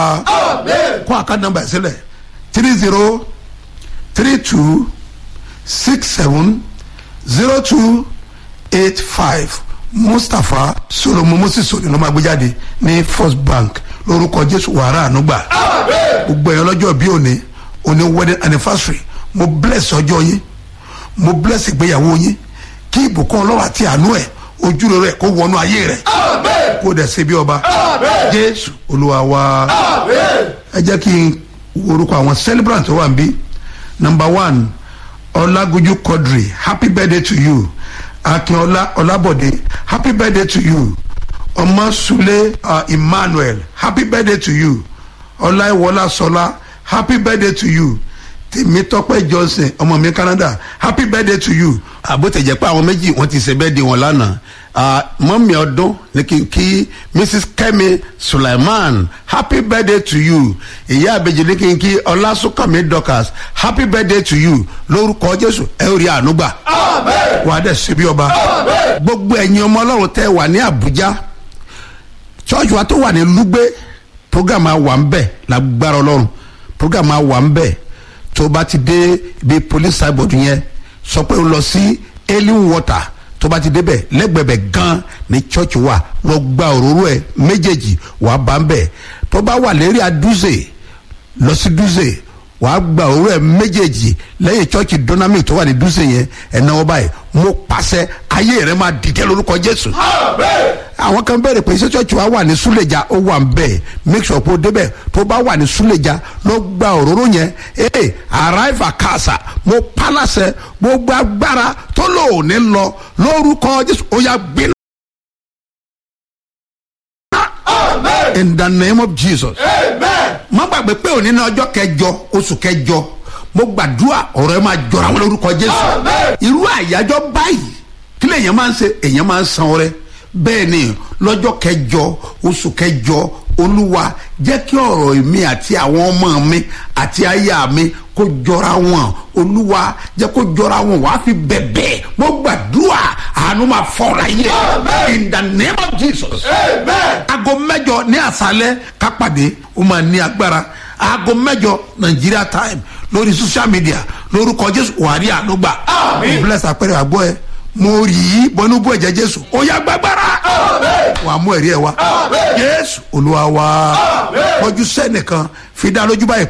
kó àkáǹtì nọ́mbà sílẹ̀ three zero three two six seven zero two eight five mustapha solomon moses òní ló máa gbé jáde ní first bank lórúkọ jésù wàrà ànúgbà gbogbo ẹ̀yàn lọ́jọ́ bí òní òní wedding anniversary mo bless ọjọ́ yín mo bless ìgbéyàwó yín kí ìbùkún ọlọ́wà àti àánú ẹ̀ ojúrere ẹ̀ kó wọnú ayé rẹ̀ kó dẹ̀ ṣe bí ọba jésù olúwa wa ẹ jẹ́ kí n orúkọ àwọn celebrant tó wà ń bí number one ọlágójú quadri happy birthday to you akínọlá ọlábọ̀dé happy birthday to you ọmọsúlẹ̀ uh, emmanuel happy birthday to you ọláìwọlá sọlá happy birthday to you tèmítọ́pẹ́ johnson ọmọ mi canada happy birthday to you. àbótẹ̀jẹ̀ pé àwọn méjì wọ́n ti ṣe birthday wọn lánàá mọ́mí ọdún ní kí n kí mrs kemi suleiman happy birthday to you ìyá àbèjì ní kí n kí ọlásùnkànmí dorcas happy birthday to you lórúkọ jésù ẹ ò rí àánú gbà wà á dẹ̀ ṣe bí ọba gbogbo ẹ̀yin ọmọ ọlọ́run tẹ́ wà ní àbújá church wa tó wà ní lúgbé program máa wà ń bẹ̀ lágbára ọlọ́run program máa wà ń bẹ̀ tó bá ti dé ibi police cyborg yẹn sọ pé o lọ sí alien water tó bá ti débẹ̀ lẹ́gbẹ̀bẹ̀ gan ni church wà lọ gba òróró ẹ̀ méjèèjì wàá bá ń bẹ̀ tó bá wà lérí adúzè lọ sí dúzè wàá gba òróró ẹ̀ méjèèjì lẹ́yìn church dynamic tó wà ní dúzè yẹn ẹ̀ náwó báyìí mo pàṣẹ ayé rẹ máa dìde lórúkọ jésù. àwọn kan bẹ̀rẹ̀ pé iṣẹ́ church wa wà ní súlẹ̀jà ó wà ń bẹ̀ make sure pé o débẹ̀ tó bá wà ní súlẹ̀jà lọ gba òróró yẹn ee arrive akasa mo pálásẹ gbogbo agbára tó lò ní lọ lórúkọ jésù ó yà gbiná. in the name of jesus. má gbàgbé pé òní ní ọjọ́ kẹjọ oṣù kẹjọ mo gbàdúrà ọ̀rọ̀ ẹ máa jọra wọn lórúkọ jésù. irú àyájọ́ báyìí kí lèèyàn máa ń ṣe èèyàn máa ń san ọrẹ bẹ́ẹ̀ ni lọ́jọ́ kẹjọ oṣù kẹjọ olúwa jẹ́ kí ọ̀rọ̀ mi àti àwọn ọmọ mi àti aya mi kó jọra wọn olúwa jẹ́ kó jọra wọn wàá fi bẹ̀bẹ̀ mo gbàdúrà àánú máa fọ́ra yẹ in the name of jesus aago mẹ́jọ ní àṣálẹ́ kápàdé ó máa ní agbára aago mẹ́jọ nigeria time lórí social media lórúkọ jésù wàrí ànúgbà bless àpẹẹrẹ àgbọ ẹ mo rí i bọnú bú ẹ̀jẹ̀ jésù ó yá gbàgbára wàá mú ẹ̀rí ẹ̀ wá jésù olúwa wá kọjú sẹ́nìkan fi dá lójú báyìí